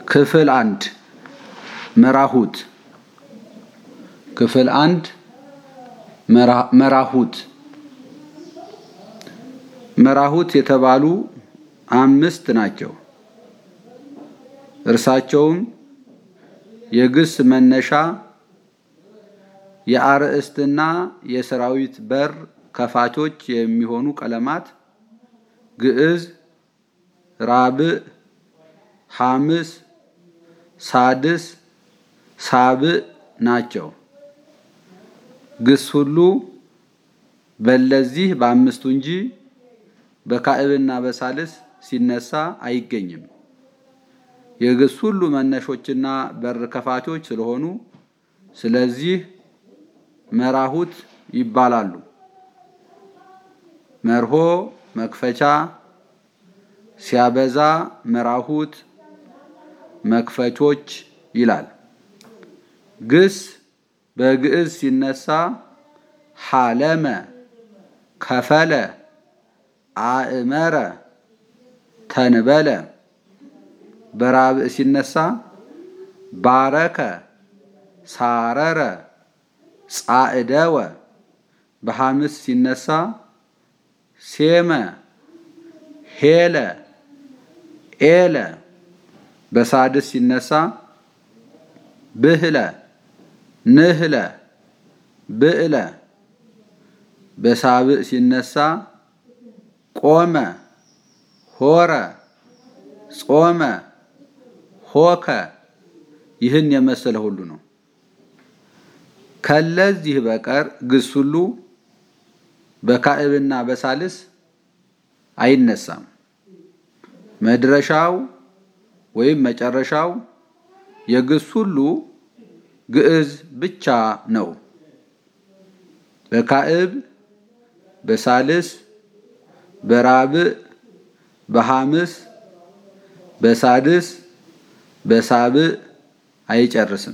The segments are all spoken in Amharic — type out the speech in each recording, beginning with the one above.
ክፍል አንድ መራሁት ክፍል አንድ መራሁት መራሁት የተባሉ አምስት ናቸው። እርሳቸውም የግስ መነሻ፣ የአርእስትና የሰራዊት በር ከፋቾች የሚሆኑ ቀለማት ግዕዝ፣ ራብዕ፣ ሐምስ፣ ሳድስ፣ ሳብዕ ናቸው። ግስ ሁሉ በለዚህ በአምስቱ እንጂ በካዕብና በሳልስ ሲነሳ አይገኝም። የግስ ሁሉ መነሾችና በር ከፋቾች ስለሆኑ ስለዚህ መራሁት ይባላሉ። መርሆ መክፈቻ፣ ሲያበዛ መራሁት መክፈቾች ይላል። ግስ በግዕዝ ሲነሳ ሐለመ፣ ከፈለ፣ አእመረ፣ ተንበለ። በራብዕ ሲነሳ ባረከ፣ ሳረረ፣ ጻዕደወ። በሐምስ ሲነሳ ሴመ፣ ሄለ፣ ኤለ። በሳድስ ሲነሳ ብህለ፣ ንህለ፣ ብዕለ። በሳብዕ ሲነሳ ቆመ፣ ሆረ፣ ጾመ፣ ሆከ። ይህን የመሰለ ሁሉ ነው። ከለዚህ በቀር ግስ ሁሉ በካዕብና በሳልስ አይነሳም። መድረሻው ወይም መጨረሻው የግስ ሁሉ ግዕዝ ብቻ ነው። በካዕብ፣ በሳልስ፣ በራብዕ፣ በሐምስ፣ በሳድስ፣ በሳብዕ አይጨርስም።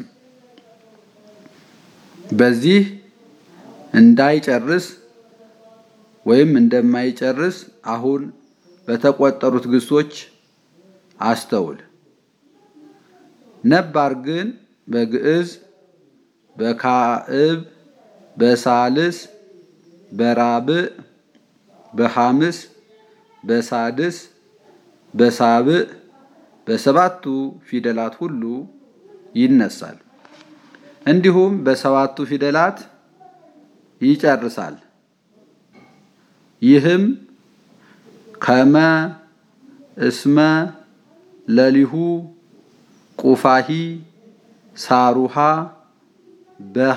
በዚህ እንዳይጨርስ ወይም እንደማይጨርስ አሁን በተቆጠሩት ግሶች አስተውል። ነባር ግን በግዕዝ፣ በካዕብ፣ በሳልስ፣ በራብዕ፣ በሐምስ፣ በሳድስ፣ በሳብዕ በሰባቱ ፊደላት ሁሉ ይነሳል። እንዲሁም በሰባቱ ፊደላት ይጨርሳል። ይህም ከመ፣ እስመ፣ ለሊሁ፣ ቁፋሂ፣ ሳሩሃ፣ በሃ፣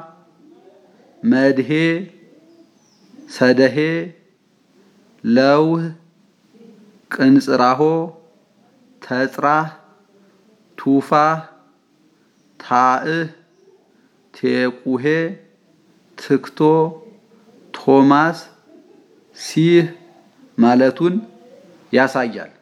መድሄ፣ ሰደሄ፣ ለውህ፣ ቅንጽራሆ፣ ተጽራህ፣ ቱፋህ፣ ታእህ፣ ቴቁሄ፣ ትክቶ፣ ቶማስ፣ ሲህ ማለቱን ያሳያል።